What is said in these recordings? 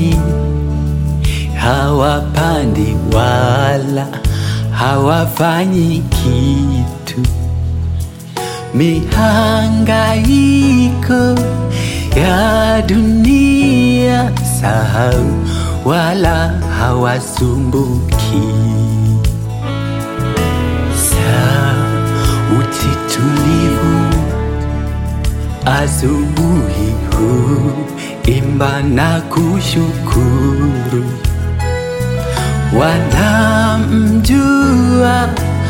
hawapandi wala hawafanyi kitu. Mihangaiko ya dunia sahau, wala hawasumbuki. Sauti tulivu asubuhi huu, imba na kushukuru, wanamjua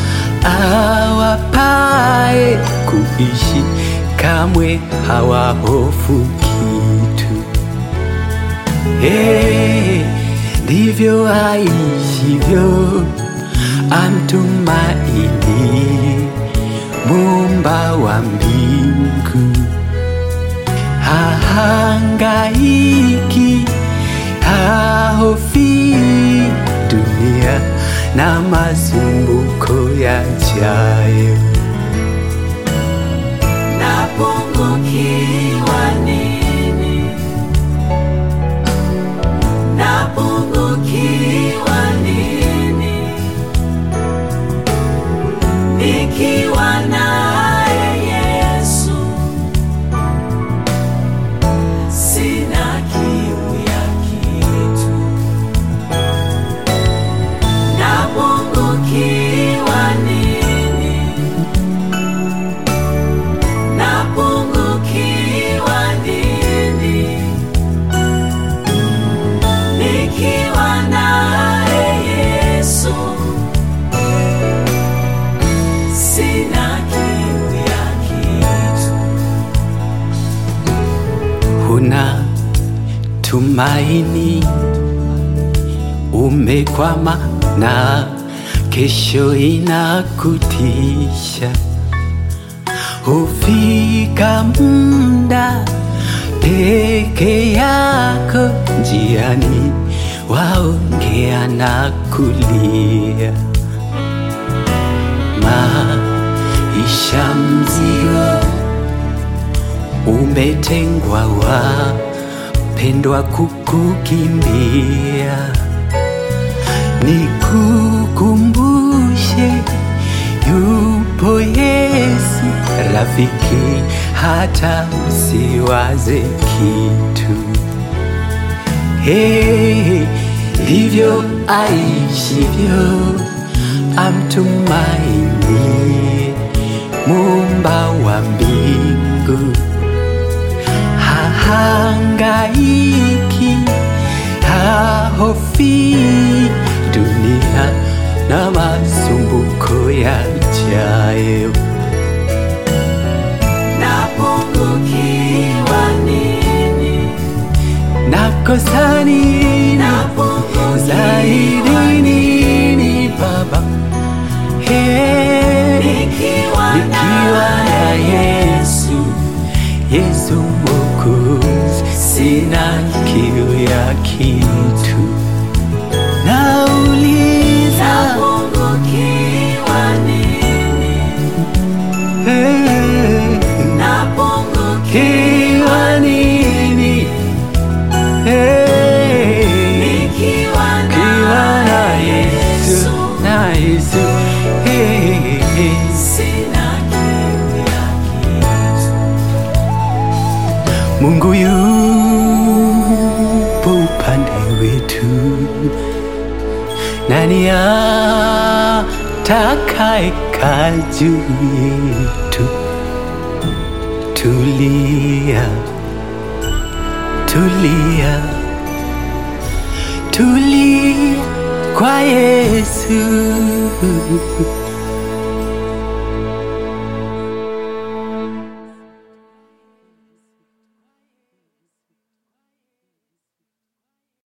awapae kuishi, kamwe hawahofu kitu. Hey, ndivyo aishivyo amtumaini Muumba wa mbingu, hahangaiki, hahofi dunia na masumbuko yajayo. Napungukiwa nini? Napungukiwa nini? Nikiwa naye Yesu, sina kiu ya kitu. Napungukiwa nini? Napungukiwa nini? Nikiwa naye Yesu, sina kiu ya kitu. Huna tumaini, umekwama na kesho inakutisha. Hufika muda peke yako njiani, waongea na kulia maisha mzigo umetengwa, wapendwa kukukimbia. Nikukumbushe, yupo Yesu rafiki, hata usiwaze kitu. Hey, ndivyo aishivyo amtumaini Muumba wa mbingu, hahangaiki, hahofi dunia na masumbuko yajayo. Napungukiwa nini? Nakosa nini zaidi nini Baba? Hey, Nikiwa nikiwa na Yesu, Yesu Mwokozi, sina kiu ya kitu. Nauliza Napungukiwa nini? hey, Napungukiwa kiwa nini? Hey, nikiwa kiwa na naye Yesu, Yesu, na Yesu, hey, hey. sina kiu ya kitu. Mungu yupo upande wetu, nani atakayekaa juu yetu? Tulia, tulia, tulia kwa Yesu.